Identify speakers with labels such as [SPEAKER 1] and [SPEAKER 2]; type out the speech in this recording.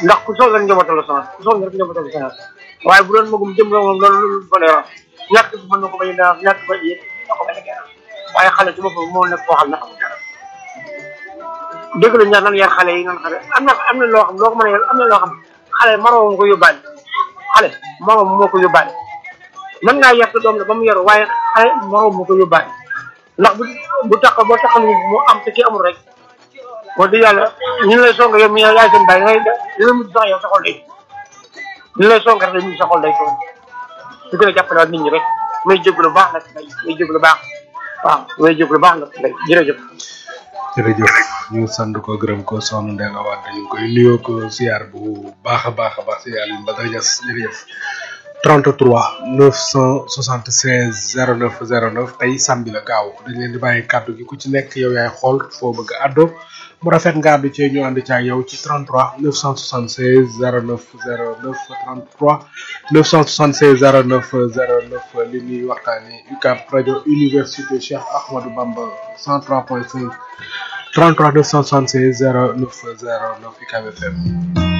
[SPEAKER 1] ndax ku soog rek njabootam la sonal ku soog rek njabootam la sonal waaye bu doon magum jëm la moom loolu lu ko leeral ñàkk bi mën na ko bañ a dara ñàkk ba yéen na ko bañ a gëral waaye xale ci boppam moo nekk koo xam ne xamul dara dégg la ñaan nan yar xale yi nan xale am na am na loo xam loo ko mën a yar am na loo xam xale moroom ko yóbbaale xale moroom moo ko yóbbaale mën ngaa yar sa doom la ba mu yaru waaye xale moroom moo ko yóbbaale ndax bu bu tax boo tax mu am te ki amul rek wax dëgg yàlla ñu lay song yow mi yaay seen bàyyi ngay dina mujj sax yow sa xol day ñu lay song rek mujj sa xol day toog su gën a jàppale nit ñi rek may jóg lu baax nag may may jóg lu baax waaw may jóg lu baax nag ngay jërëjëf
[SPEAKER 2] jërëjëf ñu sant ko gërëm ko soxna Ndeye Nga Wade ñu ngi koy nuyoo ko siyaar bu baax a baax a baax si Alioune Badara Niass jërëjëf 33 976 09 09 tey samedi la gaaw dañ leen di bàyyi kàddu gi ku ci nekk yow yaay xool foo bëgg a àddoo mu rafet nga àddu ci ñu ànd ci ak yow ci 33 976 09 09 33 976 09 09 li ñuy waxtaanee UCAB rajo université Cheikh Ahmadou Bamba 103.5 33 976 09 09 UCAB FM.